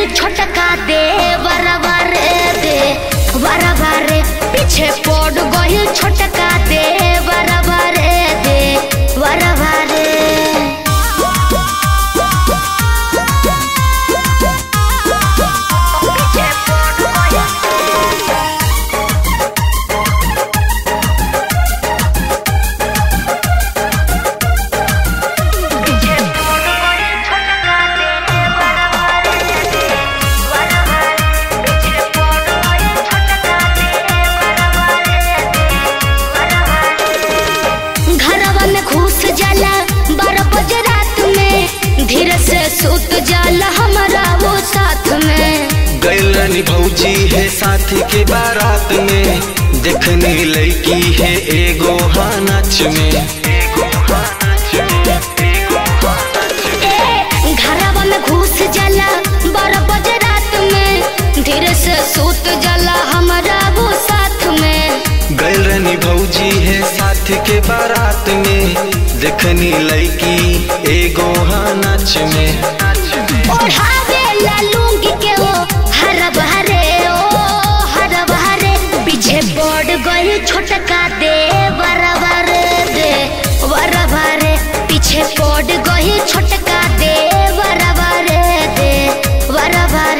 छोटका दे बराबर दे बराबर पीछे पड़ गई छोटका दे बराबर दे बराबर घरवा में घुस जाला बारह बजे रात में धीरे से सुत जाला हमारा वो साथ में गैलनी भौजी है साथी के बारात में देखनी लड़की है एगो हाँ नाच में ए, घरवा में घुस जाला बारह बजे रात में धीरे से सुत जाला हमारा वो साथ में गैलनी भौजी है साथी के बारात में देखनी लड़की एगो हाँ नाच में ओढ़ावे ला लूंगी के वो हर बहरे ओ हर बहरे पीछे पड़ गई छोटका दे बराबर दे बराबर पीछे पड़ गई छोटका दे बराबर दे बराबर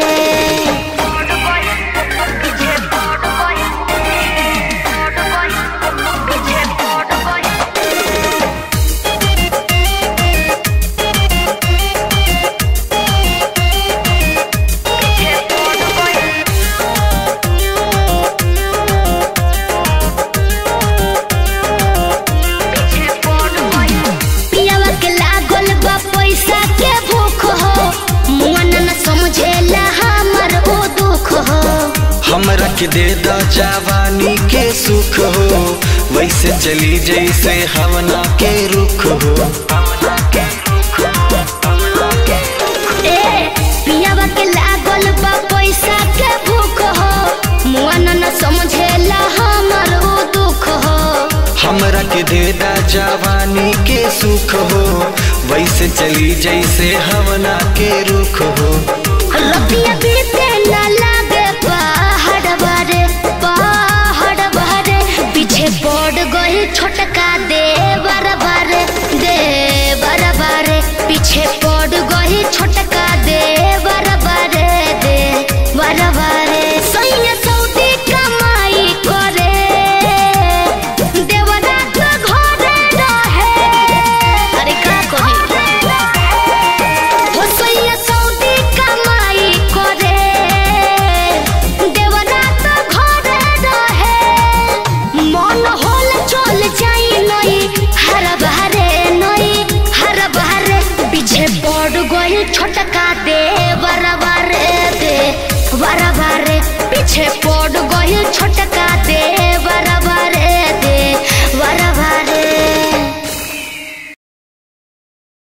पियावा के लागल बा पैसा के भूख हो मुअन न समझेला हमर ओ दुख हो हमरा के दे दा जवानी के सुख हो वैसे चली जैसे हवना के रुख हो ए पियावा के लागल बा पैसा के भूख हो मुअन न समझेला हमर ओ दुख हो हमरा के दे दा जवानी के सुख हो वैसे चली जैसे हवना के रुख हो रतिया बीते न